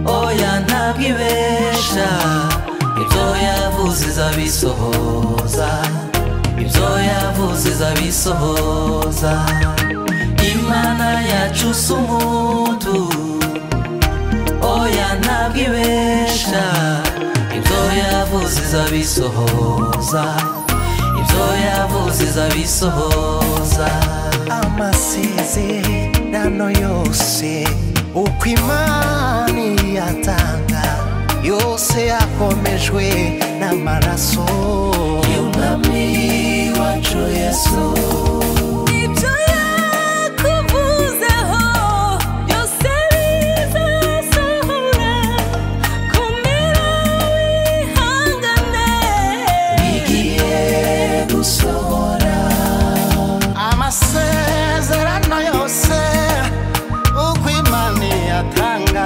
oya ntabwo ibesha ibyo yavuze izabisohoza ibyo yavuze izabisohoza imana yacu si umuntu oya ntabwo ibesha ibyo yavuze izabisohoza ibyo yavuze izabisohoza amasezerano yose uko imana iyatanga yose yakomejwe n'amaraso y'umwami wacu yesu Ibyo yakuvuzeho byose bizasohora komera wihangane bigiye gusohora amasezerano yose uko imana iyatanga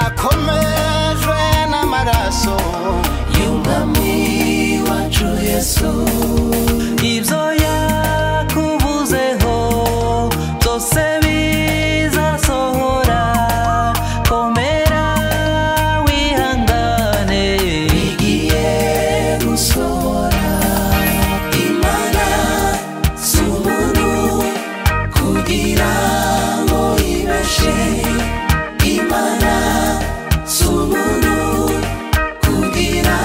yakomejwe n'amaraso y'umwami wacu yesu ibyo yakuvuzeho byose bizasohora komera wihangane bigiye gusohora imana si umuntu kugira ngo ibeshe imana si umuntu kugira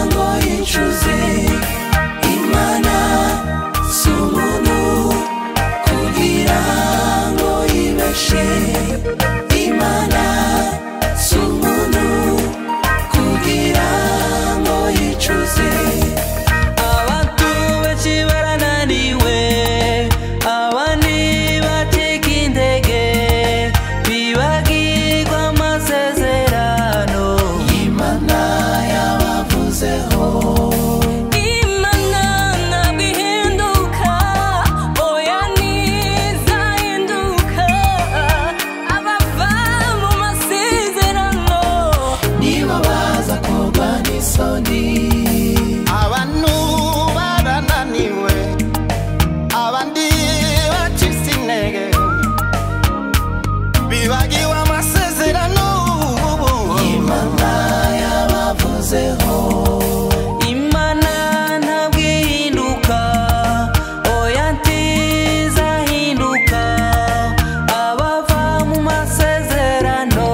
ngo yicuze imana si umuntu kugira ngo yibeshe imana si umuntu kugira ngo yicuze abantu benshi barananiwe abandi bacika intege bibagirwa amasezerano y'imana yabavuzeho Imana ntabwo ihinduka oya ntizahinduka abava mu masezerano niba baza kugwa n'isoni abantu barananiwe abandi bacitse intege bibagiwe amasezerano imana yabavuzeho imana ntabwo ihinduka oya ntizahinduka abava mu masezerano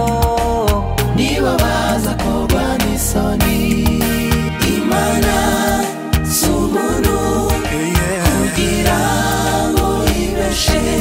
niba baza kugwa n'isoni imana si umuntu kugira ngo ibeshe